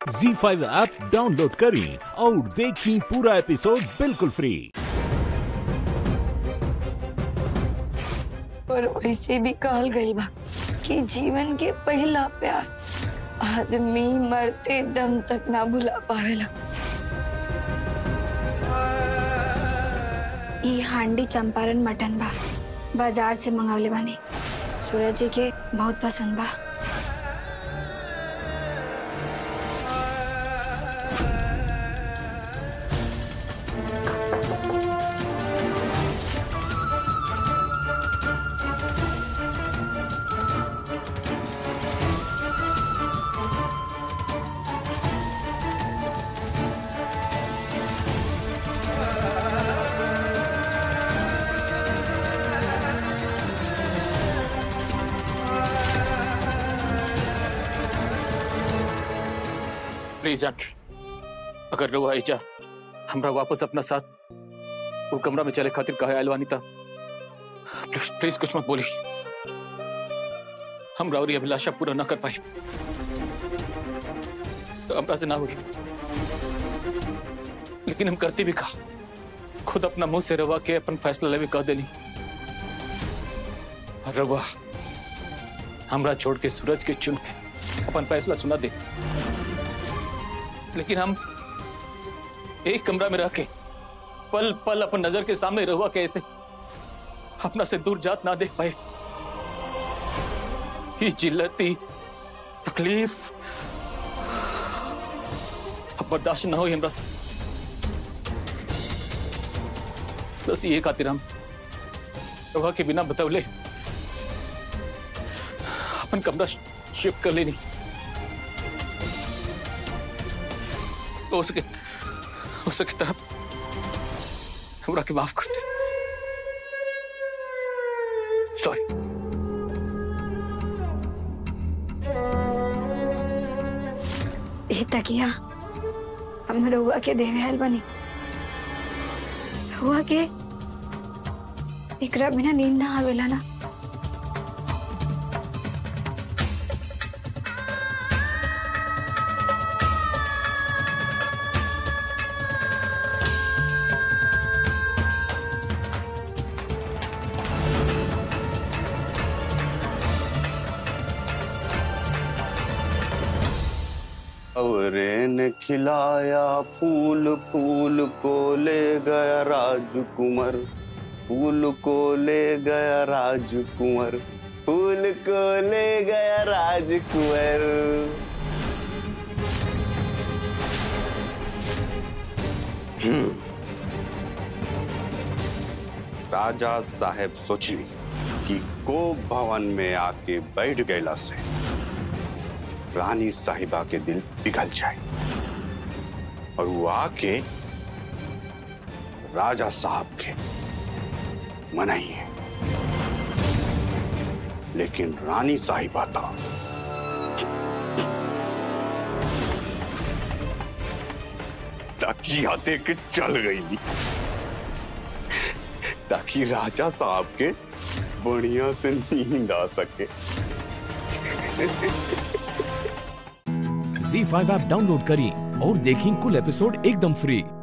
जी five app download करें और देखें पूरा एपिसोड बिल्कुल फ्री और वैसे भी कहल गई बा कि जीवन के पहला प्यार आदमी मरते दम तक ना भुला पावेला ई हांडी चंपारण मटन बा बाजार से मंगावले बानी सूरज जी के बहुत पसंद बा प्लीज आंटी अगर रहुआ आइजा हमरा वापस अपना साथ वो कमरा में चले खातिर कहे आयल था प्लीज प्लीज कुछ मत बोली हम राउरी अभिलाषा पूरा ना कर पाए तो हमरा से ना हुई लेकिन हम करती भी कहा खुद अपना मुंह से रवा के अपन फैसला लेवे कह देनी और रवा हमरा छोड़ के सूरज के चुन के अपन फैसला सुना दे लेकिन हम एक कमरा में रह के पल पल अपन नजर के सामने रहुआ कैसे अपना से दूर जात ना देख पाए ये जिल्लती तकलीफ अब बर्दाश्त ना हो हमरा से बस ये खातिर हम रहुआ के बिना बतौले अपन कमरा शिफ्ट कर लेनी हो सके हो सके तब हमरा के माफ कर दे सॉरी ई तकिया हम रहुआ के देवे आयल बानी रहुआ के एकरा बिना नींद ना आवेला ना औरे ने खिलाया फूल फूल को ले गया राजकुमार फूल को ले गया राजकुमार फूल को ले गया राजकुमार हम्म। राजा साहेब सोचली कि को भवन में आके बैठ गैला से रानी साहिबा के दिल पिघल जाए और वो आके राजा साहब के मनाई है लेकिन रानी साहिबा था ताकि आते के चल गई ताकि राजा साहब के बढ़िया से नींद आ सके जी फाइव ऐप डाउनलोड करें और देखें कुल एपिसोड एकदम फ्री